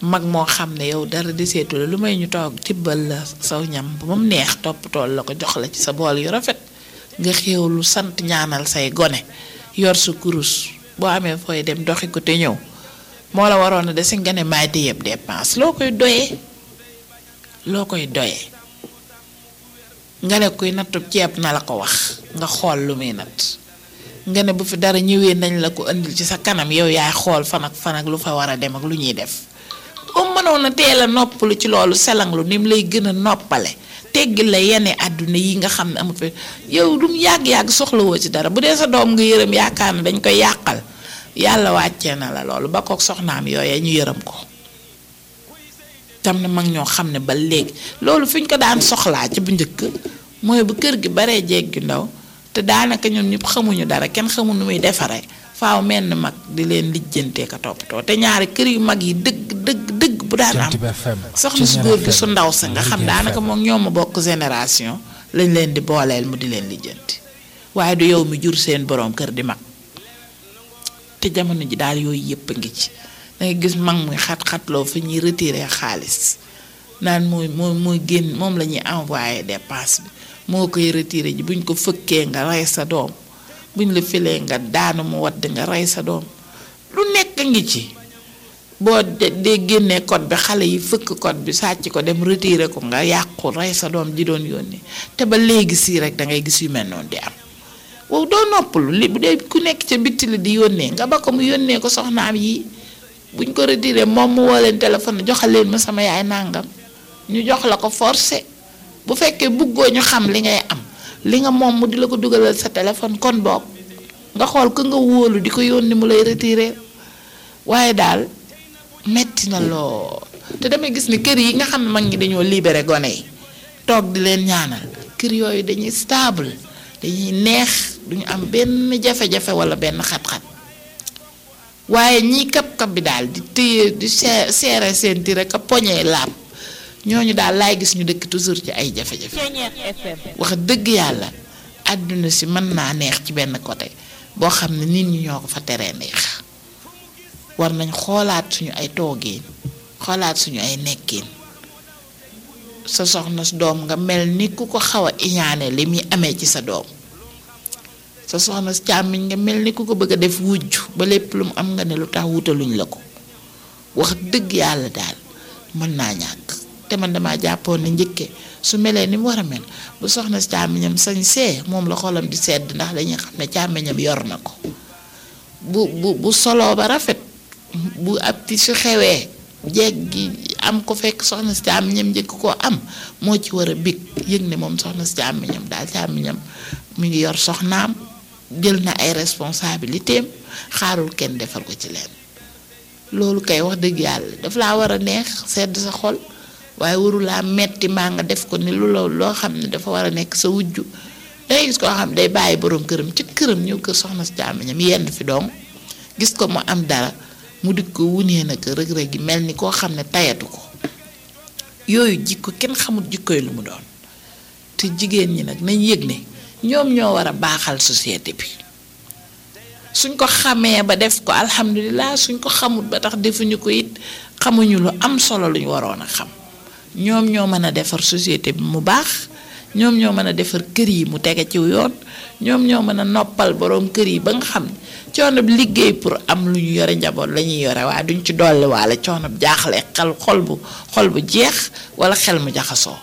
mag moo xam ne yow dara deseetu la lu may ñu toog tibbal la saw ñam ba mu neex toppatool la ko jox la ci sa bool yu rafet nga xéewlu sant ñaanal say gone yor sa kurus boo amee fooy dem doxi ko te ñëw moo la waroon a dese nga ne maay di yëpp dépense loo koy doyee loo koy doyee nga ne kuy nattu ceeb na la ko wax nga xool lu muy natt nga ne bu fi dara ñëwee nañ la ko indil ci sa kanam yow yaay xool fan ak fan ak lu fa war a dem ak lu ñuy def boo mënoon a teel a noppalu ci loolu selanglu ni mu lay gën a noppale teggil la yenn àdduna yi nga xam ne amut fi yow lu mu yàgg-yàgg soxlawoo ci dara bu dee sa doom nga yërëm yaakaar ne dañ koy yàqal yàlla wàccee na la loolu ba kook soxnaam yooyee ñu yërëm ko tam na mag ñoo xam ne ba léegi loolu fi ñu ko daan soxlaa ci bu njëkk mooy bu kër gi baree jeeg gi ndaw te daanaka ñun ñëpp xamuñu dara kenn xamu nu muy defaree faaw menn mag di leen lijjantee ka toppatoo te ñaari kër yu mag yi dëgg dëgg dëgg bu daan am soxna su góor gi su ndaw sa nga xam daanaka moom ñoo ma bokk génération lañ leen di booleel mu di leen lijjanti waaye du yow mi jur seen boroom kër di mag te jamono ji daal yooyu yëpp a ngi ci dangay gis mag muy xat-xatloo fa ñuy retiré xaalis naan mooy mooy mooy génn moom la ñuy envoyé dépense bi moo koy retiré ji buñ ko fëkkee nga rey sa doom buñ la filee nga daanu mu wadd nga rey sa doom lu nekk ngi ci boo dee génnee code bi xale yi fëkk code bi sàcc ko dem retiré ko nga yàqu rey sa doom ji doon yónnee te ba léegi sii rek dangay gis yu mel noonu di am wow doo noppalu li bu dee ku nekk ca bitti la di yónnee nga ba ko mu yónnee ko soxnaam yi buñ ko retiré moom mu woo leen téléphone joxal leen ma sama yaay nàngam ñu jox la ko forcé bu fekkee bëggoo ñu xam li ngay am li nga moom mu di la ko dugalal sa téléphone kon boog nga xool ko nga wóolu di ko yónni mu lay retiré waaye daal metti na loo te damay gis ni kër yi nga xam ne mag ñi dañoo libéré gone yi toog di leen ñaanal kër yooyu dañuy stable dañuy neex duñu am benn jafe-jafe wala benn xat-xat waaye ñii kap-kap bi daal di téye di seere seen ti rek a poñee laab ñooñu daal laay gis ñu dëkk toujours ci ay jafe-jafe wax dëgg yàlla àdduna si mën naa neex ci benn côté boo xam ne nit ñi ñoo ko fa teree neex war nañ xoolaat suñu ay toogeen xoolaat suñu ay nekkin sa soxna su doom nga mel ni ku ko xaw a iñaane li muy amee ci sa doom sa soxna si càmmiñ nga mel ni ku ko bëgg a def wujj ba lépp lu mu am nga ne lu tax wutaluñ la ko wax dëgg yàlla daal mën naa ñàkk te man dama jàppoon ne njëkke su melee ni mu war a mel bu soxna si càmmiñam sañ see moom la xolam di sedd ndax dañuy xam ne càmmiñam yor na ko bu bu bu soloo ba rafet bu ab ti su xewee jeeg gi am ko fekk soxna si càmmiñam njëkk koo am moo ci war a big yëg ne moom soxna si càmmiñam daal càmmiñam mu ngi yor soxnaam jël na ay responsabilitéem xaarul kenn defal ko ci leen loolu kay wax dëgg yàlla daf laa war a neex sedd sa xol waaye warulaa metti maa nga def ko ni lu la loo xam ne dafa war a nekk sa wujju dangay gis koo xam day bàyyi boroom këram ci këram ñëw kër soxna si càmmiñam yenn fi doom gis ko mu am dara mu dikk ko wunee na ko rëg-rëg gi mel ni koo xam ne tayatu ko yooyu jikko kenn xamul jikkoy lu mu doon te jigéen ñi nag nañ yëg ne ñoom ñoo war a baaxal société bi suñ ko xamee ba def ko alhamdulilah suñ ko xamul ba tax defuñu ko it xamuñu lu am solo lu ñu waroon a xam ñoom ñoo mën a defar société bi mu baax ñoom ñoo mën a defar kër yi mu tege ci yoon ñoom ñoo mën a noppal boroom kër yi ba nga xam ne coono bi liggéey pour am lu ñu yore njaboot la ñuy yore waaye duñ ci dolli waale coono bi jaaxle xel xol bu xol bu jeex wala xel mu jaxasoo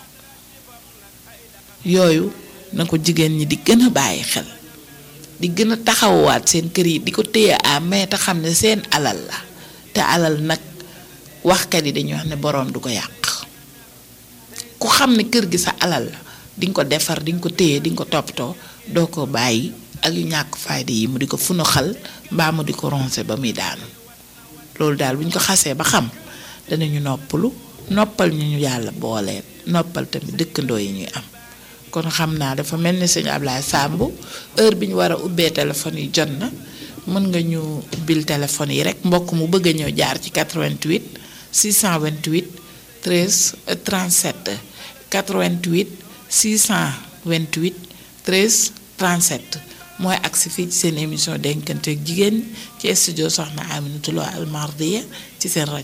yooyu na ko jigéen ñi di gën a bàyyi xel di gën a taxawaat seen kër yi di ko téye à mais te xam ne seen alal la te alal nag waxkat yi dañuy wax ne boroom du ko yàq ku xam ne kër gi sa alal la di nga ko defar di nga ko téye di nga ko toppatoo doo ko bàyyi ak yu ñàkk fayda yi mu di ko funaxal mbaa mu di ko ronse ba muy daanu loolu daal bu ñu ko xasee ba xam danañu noppalu noppal ñu ñu yàlla booleen noppal tamit dëkkandoo yi ñuy am kon xam naa dafa mel ni sëñ Ablaye Samb heure bi ñu war a ubbee téléphone yi jot na mën nga ñu ubbil téléphone yi rek mbokk mu bëgg a ñëw jaar ci 88 628 13 37 88 628 13 37 mooy agsi fii ci seen émission denkante ak jigéen ci studio Soxna Aminata Lo Al Mardiya ci seen rajo